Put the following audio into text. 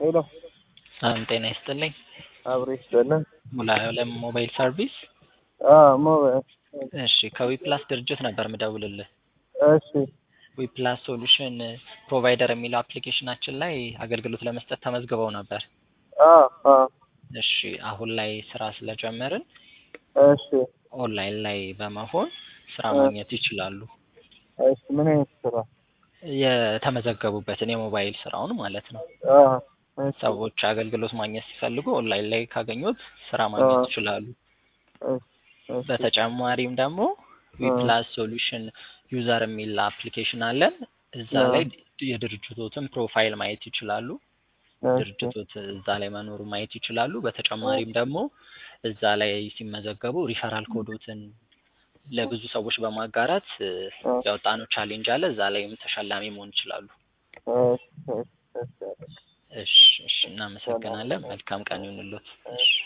ሄሎ ሰላም ጤና ይስጥልኝ። አብሬ ይስጥልን። ሙሉዓለም ሞባይል ሰርቪስ። አዎ ሞባይል እሺ ከዊፕላስ ድርጅት ነበር ምደውልልህ። እሺ ዊፕላስ ሶሉሽን ፕሮቫይደር የሚለው አፕሊኬሽናችን ላይ አገልግሎት ለመስጠት ተመዝግበው ነበር። አዎ አዎ እሺ አሁን ላይ ስራ ስለጀመርን እሺ ኦንላይን ላይ በመሆን ስራ ማግኘት ይችላሉ። እሺ ምን አይነት ስራ? የተመዘገቡበትን የሞባይል ስራውን ማለት ነው። አዎ እሺ ሰዎች አገልግሎት ማግኘት ሲፈልጉ ኦንላይን ላይ ካገኙት ስራ ማግኘት አዎ። ይችላሉ። እሺ እሺ በተጨማሪም ደግሞ ዊፕላስ ሶሉሽን ዩዘር የሚል አፕሊኬሽን አለን። እዛ አዎ። ላይ የድርጅቶትን ፕሮፋይል ማየት ይችላሉ። እሺ ድርጅቶት እዛ ላይ መኖሩ ማየት ይችላሉ። በተጨማሪም ደግሞ እዛ ላይ ሲመዘገቡ ሪፈራል ኮዶትን ለብዙ ሰዎች በማጋራት እ፣ አዎ። ያወጣነው ቻሌንጅ አለ። እዛ ላይም ተሸላሚ መሆን ይችላሉ። እሺ እሺ እሺ እሺ እሺ፣ እናመሰግናለን። መልካም ቀን ይሁንልዎት። እሺ